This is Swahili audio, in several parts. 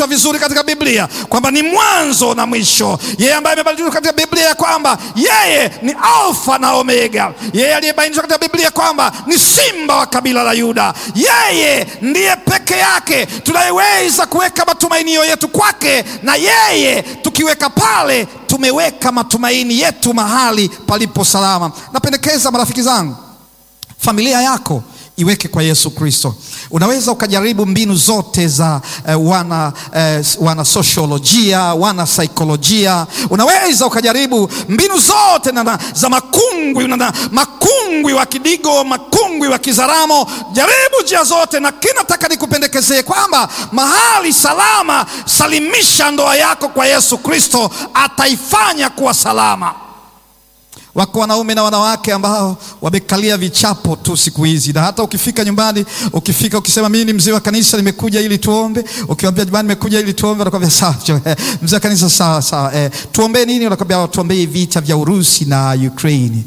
vizuri katika Biblia kwamba ni mwanzo na mwisho, yeye ambaye amebainishwa katika Biblia ya kwamba yeye ni Alfa na Omega, yeye aliyebainishwa katika Biblia kwamba ni simba wa kabila la Yuda. Yeye ndiye peke yake tunayeweza kuweka matumainio yetu kwake, na yeye tukiweka pale, tumeweka matumaini yetu mahali palipo salama. Napendekeza marafiki zangu, familia yako iweke kwa Yesu Kristo. Unaweza ukajaribu mbinu zote za eh, wana, eh, wana sosiolojia, wana saikolojia. Unaweza ukajaribu mbinu zote na, na, za makungwi na, na, makungwi wa Kidigo, makungwi wa Kizaramo. Jaribu njia zote, na kinataka nikupendekezee kwamba mahali salama, salimisha ndoa yako kwa Yesu Kristo, ataifanya kuwa salama. Wako wanaume na wanawake ambao wamekalia vichapo tu siku hizi, na hata ukifika nyumbani, ukifika ukisema mimi ni mzee wa kanisa nimekuja ili tuombe, ukiwaambia jamani, nimekuja ili tuombe, wanakwambia sawa, mzee wa kanisa sawa sawa, eh, tuombee nini? Wanakwambia tuombee vita vya Urusi na Ukraine.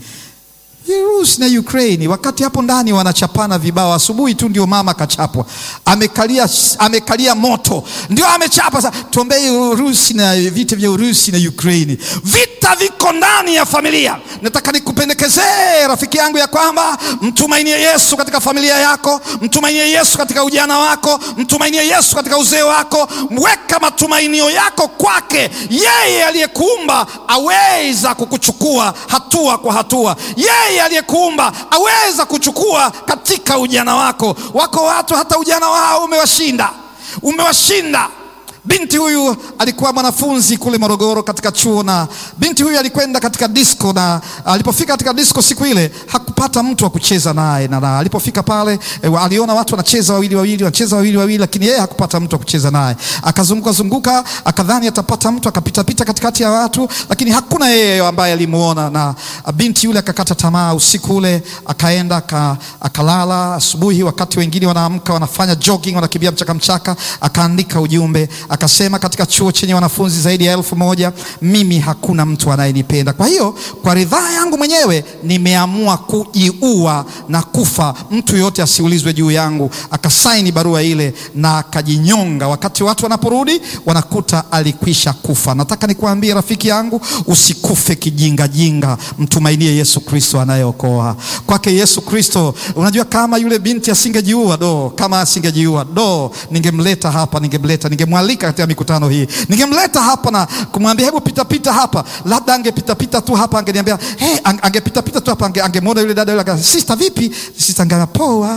Urusi na Ukraine, wakati hapo ndani wanachapana vibao. Asubuhi tu ndio mama kachapwa, amekalia, amekalia moto, ndio amechapa. Sasa tuombee Urusi na vita vya Urusi na Ukraine. Vita viko ndani ya familia. Nataka nikupendekezee rafiki yangu ya kwamba mtumainie Yesu katika familia yako, mtumainie Yesu katika ujana wako, mtumainie Yesu katika uzee wako. Weka matumainio yako kwake, yeye aliyekuumba aweza kukuchukua hatua kwa hatua, yeye aliyekuumba aweza kuchukua katika ujana wako. Wako watu hata ujana wao umewashinda, umewashinda. Binti huyu alikuwa mwanafunzi kule Morogoro katika chuo, na binti huyu alikwenda katika disco, na alipofika katika disco siku ile hakupata mtu wa kucheza naye, na alipofika pale e, aliona watu wanacheza wawili wawili, wanacheza wawili wawili, lakini yeye hakupata mtu wa kucheza naye. Akazunguka zunguka, akadhani atapata mtu, akapita pita katikati ya watu, lakini hakuna yeye ambaye alimuona, na binti yule akakata tamaa. Usiku ule akaenda akalala. Asubuhi wakati wengine wanaamka wanafanya jogging, wanakimbia mchaka mchaka, akaandika ujumbe akasema katika chuo chenye wanafunzi zaidi ya elfu moja mimi hakuna mtu anayenipenda. Kwa hiyo kwa ridhaa yangu mwenyewe nimeamua kujiua na kufa, mtu yoyote asiulizwe juu yangu. Akasaini barua ile na akajinyonga. Wakati watu wanaporudi wanakuta alikwisha kufa. Nataka nikuambie rafiki yangu, usikufe kijingajinga, mtumainie Yesu Kristo anayeokoa. Kwake Yesu Kristo, unajua kama yule binti asingejiua do, kama asingejiua do, ningemleta hapa, ningemleta ningemwalika katika mikutano hii, ningemleta hapa na kumwambia hebu pita pita hapa, labda angepita pita tu hapa, angeniambia hey, angepita pita tu hapa, angemwona yule dada yule, sister, vipi sister? Angesema poa.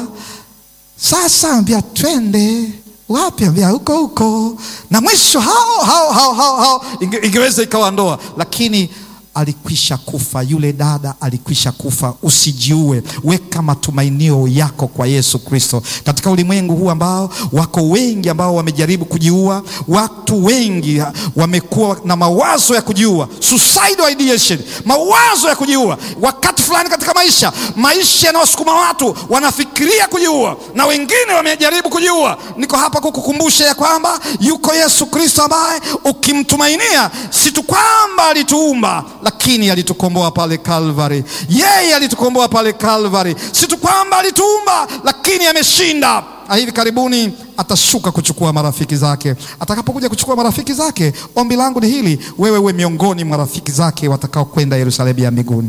Sasa ambia twende wapi? Ambia huko huko, na mwisho hao hao hao hao, hao. Inge, ingeweza ikawa ndoa, lakini alikwisha kufa. Yule dada alikwisha kufa. Usijiue, weka matumainio yako kwa Yesu Kristo. Katika ulimwengu huu ambao wako wengi ambao wamejaribu kujiua, watu wengi wamekuwa na mawazo ya kujiua, suicidal ideation, mawazo ya kujiua. Wakati fulani katika maisha, maisha yanawasukuma watu wanafikiria kujiua, na wengine wamejaribu kujiua. Niko hapa kukukumbusha ya kwamba yuko Yesu Kristo ambaye ukimtumainia, si tu kwamba alituumba lakini alitukomboa pale Calvary. Yeye alitukomboa pale Calvary, si tu kwamba alituumba, lakini ameshinda. Na hivi karibuni atashuka kuchukua marafiki zake. Atakapokuja kuchukua marafiki zake, ombi langu ni hili, wewe uwe miongoni mwa rafiki zake watakao kwenda Yerusalemu ya mbinguni.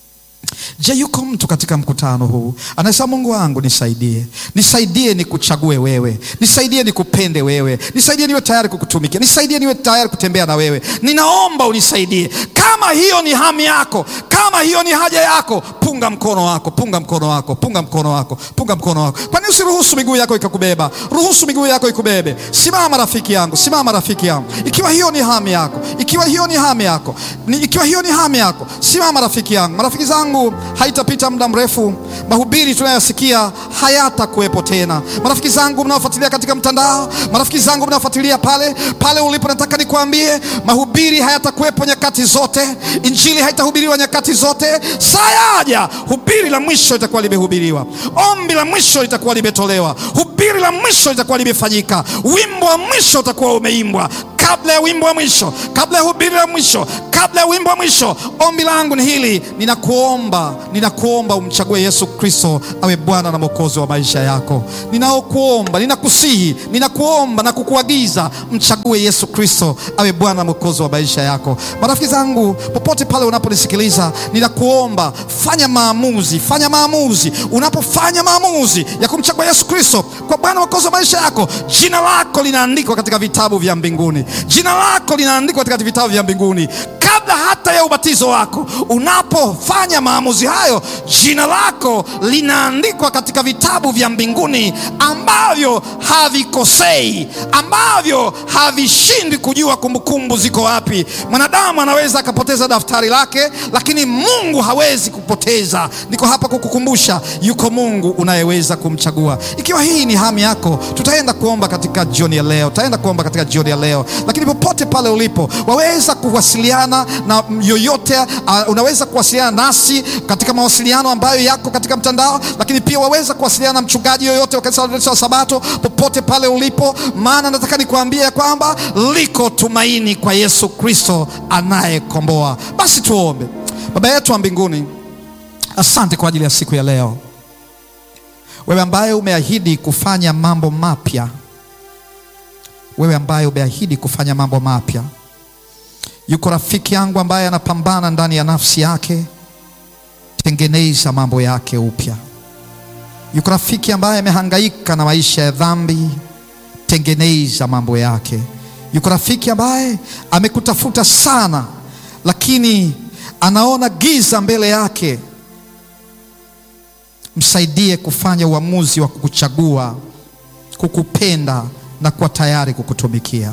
Je, yuko mtu katika mkutano huu anasema, Mungu wangu nisaidie, nisaidie nikuchague wewe, nisaidie nikupende wewe, nisaidie niwe tayari kukutumikia, nisaidie niwe tayari kutembea na wewe, ninaomba unisaidie. Kama hiyo ni hamu yako, kama hiyo ni haja yako, punga mkono wako, punga mkono wako, punga mkono wako, punga mkono wako. Kwani usiruhusu miguu yako ikakubeba? Ruhusu miguu yako ikubebe. Simama rafiki yangu, simama rafiki yangu, ikiwa hiyo ni hamu yako, ikiwa hiyo ni hamu yako, ikiwa hiyo ni hamu yako, simama rafiki yangu. Marafiki zangu haitapita muda mrefu, mahubiri tunayosikia hayatakuwepo tena. Marafiki zangu mnaofuatilia katika mtandao, marafiki zangu mnaofuatilia pale pale ulipo, nataka nikwambie mahubiri hayatakuwepo nyakati zote, injili haitahubiriwa nyakati zote. Saa yaja hubiri la mwisho litakuwa limehubiriwa, ombi la mwisho litakuwa limetolewa, hubiri la mwisho litakuwa limefanyika, wimbo wa mwisho utakuwa umeimbwa kabla ya wimbo wa mwisho, kabla ya hubiri la mwisho, kabla ya wimbo wa mwisho, ombi langu ni hili, ninakuomba, ninakuomba umchague Yesu Kristo awe Bwana na Mwokozi wa maisha yako. Ninaokuomba, ninakusihi, ninakuomba na kukuagiza, mchague Yesu Kristo awe Bwana na Mwokozi wa maisha yako. Marafiki zangu, popote pale unaponisikiliza, ninakuomba fanya maamuzi, fanya maamuzi. Unapofanya maamuzi ya kumchagua Yesu Kristo kwa Bwana Mwokozi wa maisha yako, jina lako linaandikwa katika vitabu vya mbinguni, jina lako linaandikwa katika vitabu vya mbinguni kabla hata ya ubatizo wako. Unapofanya maamuzi hayo, jina lako linaandikwa katika vitabu vya mbinguni ambavyo havikosei, ambavyo havishindwi kujua kumbukumbu ziko wapi. Mwanadamu anaweza akapoteza daftari lake, lakini Mungu hawezi kupoteza. Niko hapa kukukumbusha, yuko Mungu unayeweza kumchagua. Ikiwa hii ni hamu yako, tutaenda kuomba katika jioni ya leo, tutaenda kuomba katika jioni ya leo, lakini popote pale ulipo waweza kuwasiliana na yoyote uh, unaweza kuwasiliana nasi katika mawasiliano ambayo yako katika mtandao, lakini pia waweza kuwasiliana na mchungaji yoyote wa kanisa la Waadventista wa Sabato popote pale ulipo, maana nataka nikuambie ya kwamba liko tumaini kwa Yesu Kristo anayekomboa. Basi tuombe. Baba yetu wa mbinguni, asante kwa ajili ya siku ya leo, wewe ambaye umeahidi kufanya mambo mapya, wewe ambaye umeahidi kufanya mambo mapya Yuko rafiki yangu ambaye anapambana ndani ya nafsi yake, tengeneza mambo yake upya. Yuko rafiki ambaye amehangaika na maisha ya dhambi, tengeneza mambo yake. Yuko rafiki ambaye amekutafuta sana, lakini anaona giza mbele yake. Msaidie kufanya uamuzi wa kukuchagua, kukupenda na kuwa tayari kukutumikia.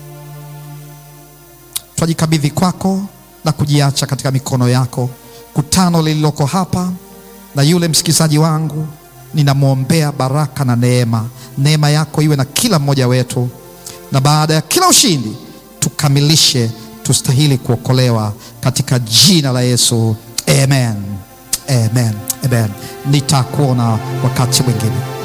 Twajikabidhi kwako na kujiacha katika mikono yako. Kutano lililoko hapa na yule msikilizaji wangu, ninamwombea baraka na neema. Neema yako iwe na kila mmoja wetu, na baada ya kila ushindi tukamilishe, tustahili kuokolewa katika jina la Yesu, amen, amen, amen. Nitakuona wakati mwingine.